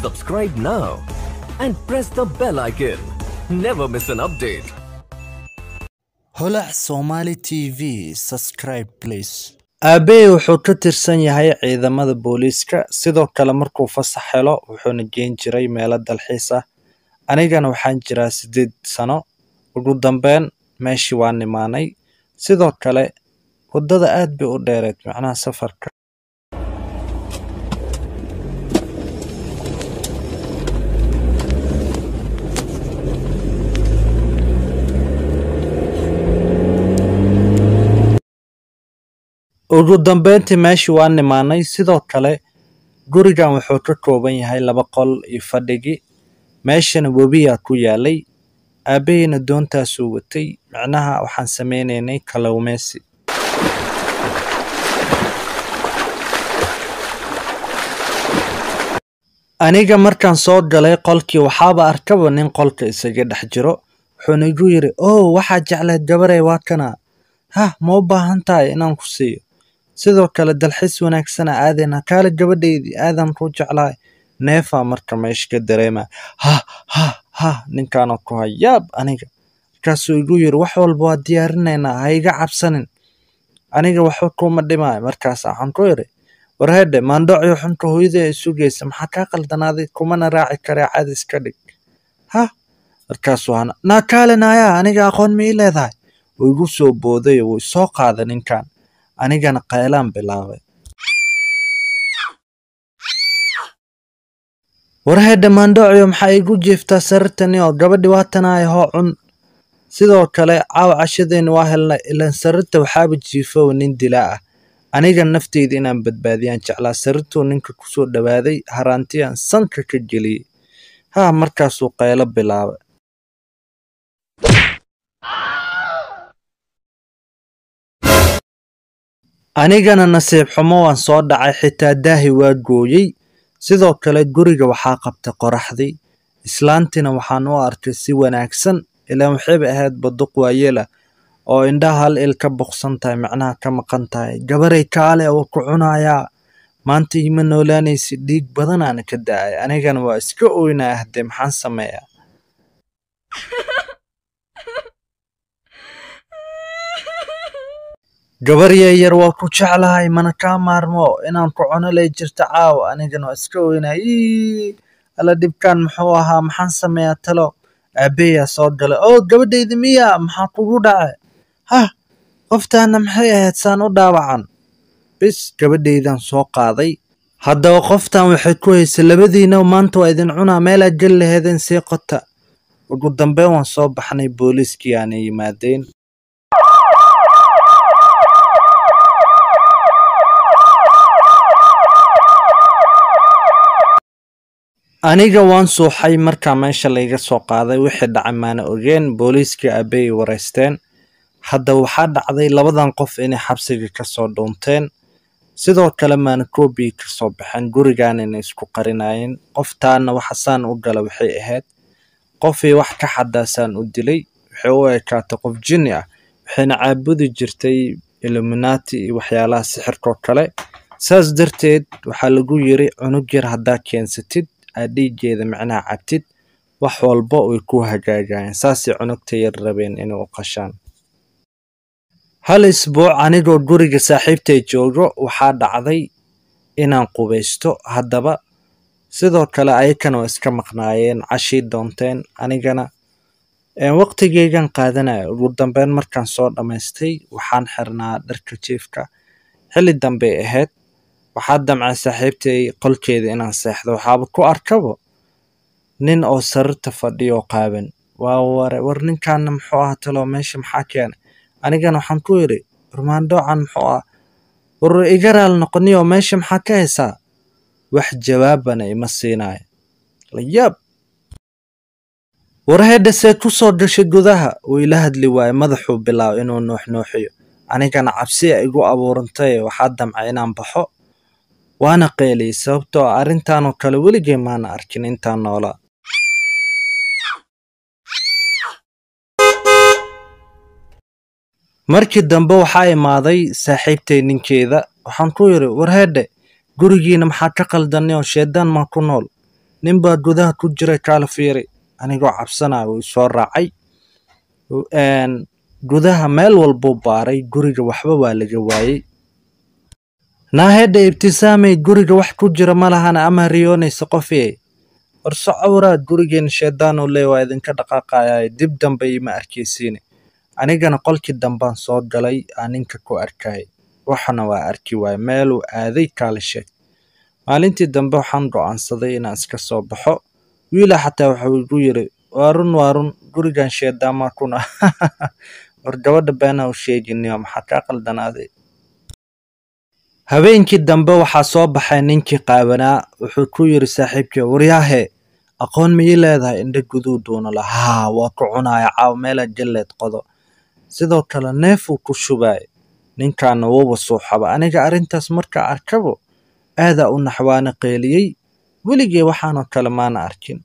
Subscribe now and press the bell icon. Never miss an update. holac somali t v subscribe please aabbahay wuxuu ka tirsan yahay ciidamada booliiska sidoo kale markuu fasax helo wuxuuna geen jiray meelo dalxiis ah anigana waxaan jiraa siddeed sano ugu dambeyn meeshii waan imaanay sidoo kale waddada aad bay u dheereed macnaha safarka ugu dambeyntii meeshii waan imaanay sidoo kale gurigan wuxuu ka kooban yahay laba qol iyo fadhigii meeshana webiyaa ku yaalay aabbahayna doontaasuu watay micnaha waxaan sameynaynay kalluumeysi aniga markaan soo galay qolkii waxaaba arkaba nin qolka isaga dhex jiro wuxuuna igu yidhi oh waxaad jecleed gabarey waa kana hah ma u baahan tahay inaan ku siiyo sidoo kale dalxiis wanaagsana aadayna kaale gabadhaydii aadan ku jeclahay neefaa marka meesha ka dareema ha ha ha ninkaana ku hayaab aniga markaasuu igu yidhi wax walba waa diyaarinaynaa ha iga cabsanin aniga waxba kuma dhimaayo markaas waxaan ku idhi warhedhe maandhocyo xunka hooyadii ay sugaysa maxaa kaa qaldanaaday kumana raaci karee cadis ka dhig ha markaasuu hana naa kaale naayaa aniga aqoon ma ii leedahay wuu igu soo booday wuu isoo qaaday ninkan anigana qaylaan bilaabay warhedhe maandhocyo maxaa igu jiiftaa sarirtani oo gabadhi waatanahay hoo cun sidoo kale caawa cashadeeni waa helnay ilaan sarirta waxaaba jiifowa nin dilaa ah aniga nafteyda inaan badbaadiyaan jeclaa sarirtuu ninka kusoo dhowaaday haraantiyaan sanka ka geliyey haa markaasuu qaylo bilaabay anigana nasiib xumo waan soo dhacay xitaa daahi waa gooyey sidoo kale guriga waxaa qabtay qoraxdii islaantiina waxaan u arkay si wanaagsan ilaan waxayba ahayd baduq waayela oo indhaha hal il ka boqsan tahay macnaha ka maqan tahay gabaray kaale oo ku cunayaa maanta ima noolaanaysi dhiig badanaana ka da-ay anigana waa iska oynaya haddee maxaan sameeyaa gabar yar waa ku jeclahay mana kaa maarmo inaan ku cuno lay jirta caawa anigana waa iska oynaya ii alla dhibkaan muxuu ahaa maxaan sameeyaa talo aabbeyaa soo galay oo gabadhayda miya maxaa kugu dhacay hah qoftaana maxay ahayd saan u dhaawacan bis gabadhaydan soo qaaday haddaba qoftan waxay ku haysay labadiina maanta waa idin cunaa meelaad geli laheedeen sii qota ugu dambeyn waan soo baxnay booliiskii aanay yimaadeen aniga waan suuxay markaa meesha layga soo qaaday wixii dhacay maana ogeen booliiskii aabbey wareysteen hadda waxaa dhacday labadan qof inay xabsiga ka soo dhuunteen sidoo kale maana koobiyi ka soo baxeen gurigan inay isku qarinayeen qoftaana waxasaan u gala waxay ahayd qofii wax ka xadaasaan u dilay waxay u ekaatay qof jinni ah waxayna caabudi jirtay illuminati iyo waxyaalaha sixirkoo kale saas darteed waxaa lagu yiri cunug yar haddaa keensatid aad dhiigeeda macnaha cabtid wax walba way ku hagaagayeen saasay cunugta yar rabeen inay u qashaan hal isbuuc anigoo guriga saaxiibtay joogo waxaa dhacday inaan qubaysto haddaba sidoo kale ayakana waa iska maqnaayeen cashii doonteen anigana waqtigeygan qaadanaya ugu dambeyn markaan soo dhammaystay waxaan xirnaa dharka jiifka xilli dambey ahayd waxaa damcay saaxiibtay qolkeeda inaan seexdo waxaaba ku arkabo nin oo sarirta fadhiyo qaaban waa ware war ninkaana muxuu ah talo meesha maxaa keenay anigana waxaan ku yidhi warmaandhoocan muxuu ah war iga raal noqoniyo meesha maxaa ka haysaa wax jawaabana ima siinayo layaab warhedha see ku soo gashay gudaha uu ila hadli waayo madaxuu bilaabo inuu nuuxnuuxiyo anigana cabsiya igu abuurantay waxaa damcay inaan baxo waana qeeliyey sababtoo ah arrintaanoo kale weligay maana arkin intaan noolaa markii dambe waxaa imaaday saaxiibtay ninkeeda waxaan ku yidhi warheedhe gurigiina maxaa ka qaldanay oo sheedaan maa ku nool nin baa gudaha ku jiray kaala fiiri anigoo cabsanaya wuu isoo raacay Een, gudaha meel walbuu baaray guriga waxba waa laga waayey naahedha ibtisaamay guriga wax ku jira ma lahana ama riyoonaysa qofie war socowraa gurigeen shaydaan uu leey waa idinka dhaqaaqayaa dib dambe ima arkaysiine anigana qolkii dambaan soo galay aan ninka ku arkay waxana waa arki waay meeluu aaday kaala sheeg maalintii dambe waxaan go'aansaday inaan iska soo baxo wiila xataa wuxuu igu yiri waa run waa run gurigan shaydaamaa kuna war gabadha beenaa u sheeginiyo maxaa kaa qaldanaaday habeenkii dambe waxaa soo baxay ninkii qaabanaa wuxuu ku yiri saaxiibkii waryaahe aqoon miyay leedahay indha guduu duuna la haa waa ku cunaya caaw meelaa jalleed qodo sidoo kale neefuu ku shubay ninkaana wuuba suuxaba aniga arrintaas markaa arkabo aadaa u naxwaana qeeliyey weligee waxaanoo kale maana arkin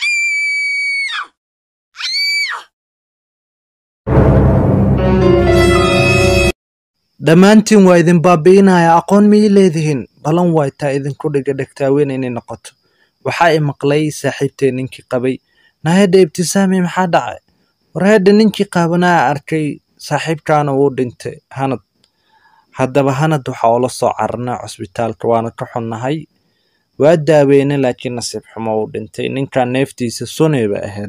dhammaantiin waa idin baabi'inaya aqoon miyay leedihiin balan waay taa idinku dhiga dhegtaaweyn inay noqoto waxaa i maqlay saaxiibtee ninkii qabay nahedha ibtisaami maxaa dhacay warhedha ninkii qaabanaa arkay saaxiibkaana wuu dhintay hanad haddaba hanad waxaa ula soo cararnay cusbitaalka waana ka xunnahay waa daaweynay laakiin nasiib xumo uu dhintay ninkan neeftiisa sunay ba ahayd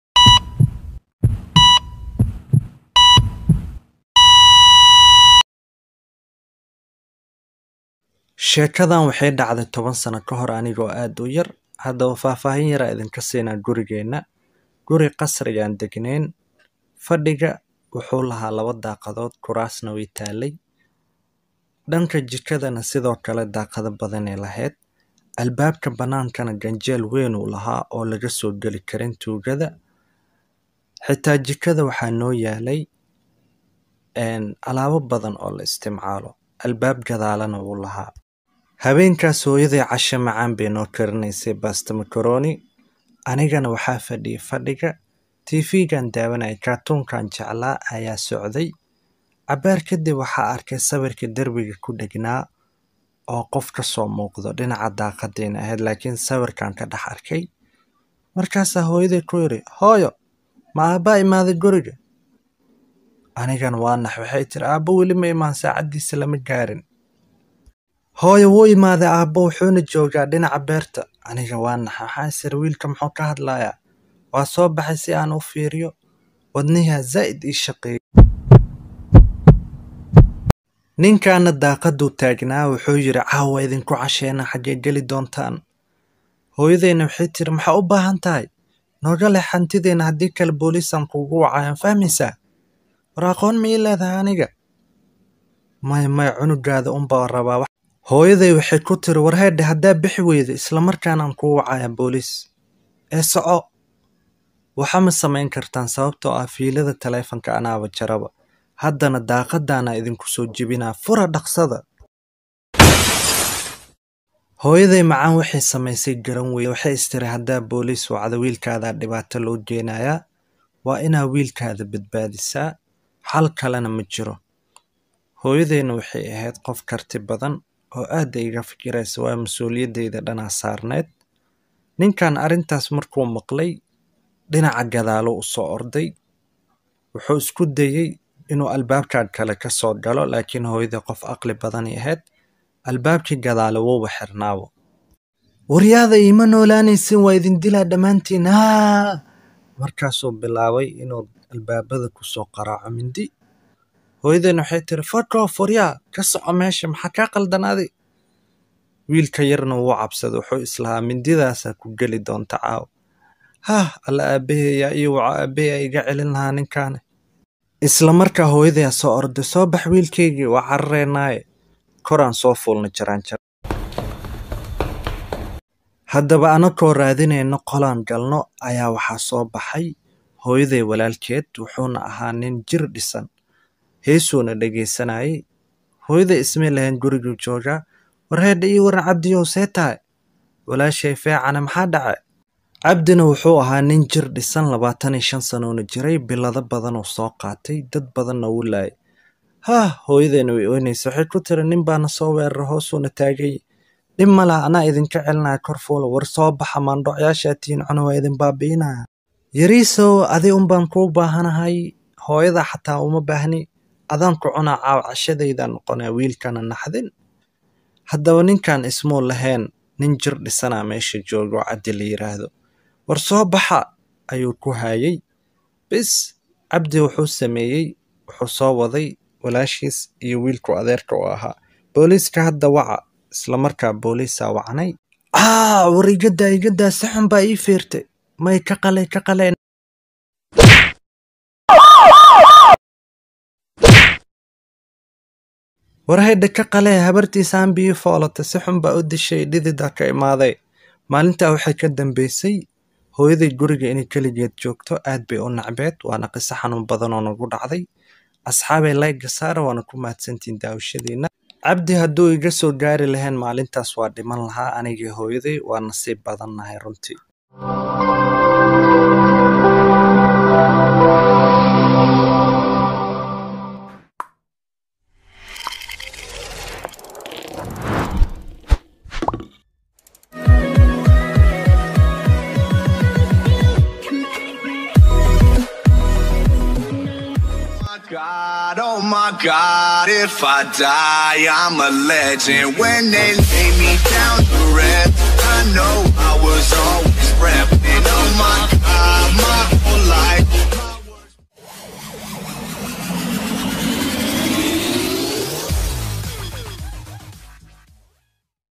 sheekadan waxay dhacday toban sano ka hor anigoo aad u yar haddaba faahfaahin yaraa idinka siinaa gurigeenna guri qasrigaan degnayn fadhiga wuxuu lahaa laba daaqadood kuraasna way taalay dhanka jikadana sidoo kale daaqado badanay lahayd albaabka bannaankana ganjeel weyn uu lahaa oo laga soo geli karin tuugada xitaa jikada waxaa noo yaalay een, alaabo badan oo la isticmaalo albaab gadaalana wuu lahaa habeenkaas hooyaday casho macaan bay noo karinaysay basta makaroni anigana waxaa fadhiyay fadhiga tv-gan daawanayay kaartuunkan jeclaa ayaa socday cabaar kadib waxaa arkay sawirka derbiga ku dhegnaa oo qof ka soo muuqdo dhinaca daaqadayna ahayd laakiin sawirkan ka dhex arkay markaasaa hooyaday ku yidhi hooyo ma aabbaa imaaday guriga anigana waa nax waxay tiri aabbo weli ma imaan saacaddiisa lama gaarin hooyo wuu imaaday aabbo wuxuuna joogaa dhinaca beerta aniga waa nax waxaa isir wiilka muxuu ka hadlayaa waa soo baxay si aan u fiiriyo wadnihaa zaa'id ii shaqeeyey ninkaana daaqaduu taagnaa wuxuu yidhi caawa idinku casheena xaggee geli doontaan hooyadayna waxay tiri maxaa u baahan tahay nooga leh hantideenna haddii kale booliisaan kuugu wacayaan fahmaysaa war aqoon miyay leedahay aniga maya maya cunugaada unbaa rabaa wax hooyaday waxay ku tiri war heedhe haddaa bixi weyda islamarkaanaan kuu wacaya booliis ee soco waxa ma samayn kartaan sababtoo ah fiilada taleefanka anaaba jaraba haddana daaqadaana idinku soo jebinaa fura dhaqsada hooyaday macaan waxay samaysay garan weyne waxay istiri haddaa booliis wacda wiilkaadaa dhibaato loo geenayaa waa inaa wiilkaada badbaadisaa xal kalena ma jiro hooyadayna waxay ahayd qof karti badan oo aadda iga fikiraysa waa mas-uuliyaddayda dhanaa saarneed ninkan arrintaas markuu maqlay dhinaca gadaalo u soo orday wuxuu isku dayey inuu albaabkan kale ka soo galo laakiin hooyadii qof aqli badanay ahayd albaabkii gadaale wuuba xirnaabo waryaada iima noolaanaysin waa idin dilaa dhammaantiin haa markaasuu bilaabay inuu albaabada kusoo qaraaco mindi hooyadeen waxay tiri fakoof waryaa ka soco meesha maxaa kaa qaldanaaday wiilka yarna wuu cabsaday wuxuu islahaa mindidaasaa ku geli doonta caaw hah alla aabbaheeyaa iyo waco aabbaheeyaa iga celin lahaa ninkaane isla markaa hooyadayaa soo orday soo bax wiilkaygii waa carareenaaye koraan soo fuulna jaraanjar haddaba anakoo raadinayno qolaan galno ayaa waxaa soo baxay hooyaday walaalkeed wuxuuna ahaa nin jir dhisan heesuuna dhegaysanayay hooyaday ismay lahayn guriguu joogaa warheedha ii waran cabdiyow see tahay walaashay feecana maxaa dhacay cabdina wuxuu ahaa nin jir dhisan labaatan iyo shan sanoona jiray bilado badanoo soo qaatay dad badanna wuu laayay haah hooyadayna way oynaysa waxay ku tiri nin baana soo weerara hoosuuna taagay dhib ma laha anaa idinka celinaya kor fuula war soo baxa maandhocyaashaa tihiin cuna waa idin baabi'inaya yariisow adi unbaan kuu baahanahay hooyada xataa uma baahni adaan ku cunaa caaw cashadaydaa noqonaya wiilkana naxdin haddaba ninkan ismuu lahayn nin jir dhisanaa meesha joogo cabdi la yiraahdo war soo baxa ayuu ku haayay bis cabdi wuxuu sameeyey wuxuu soo waday walaashiis iyo wiilku adeerka u ahaa booliiska hadda waca isla markaa booliisaa wacnay aa war igadaa igadaa si xun baa ii fiirtay may ka qalay ka qaleen war haydha ka qalee habartiisaan biyo foolata si xun baa u dishay dhididaa ka imaaday maalintaa waxay ka dambeysay hooyaday guriga inay keligeed joogto aad bay u nacbeed waana qiso xanuun badan oo nagu dhacday asxaabay layga saara waana ku mahadsantiin daawashadiina cabdi hadduu iga soo gaari lahayn maalintaas waa dhiman lahaa anigii hooyaday waa nasiib badannahay runtii God, oh my God, if I die, I'm a legend. When they lay me down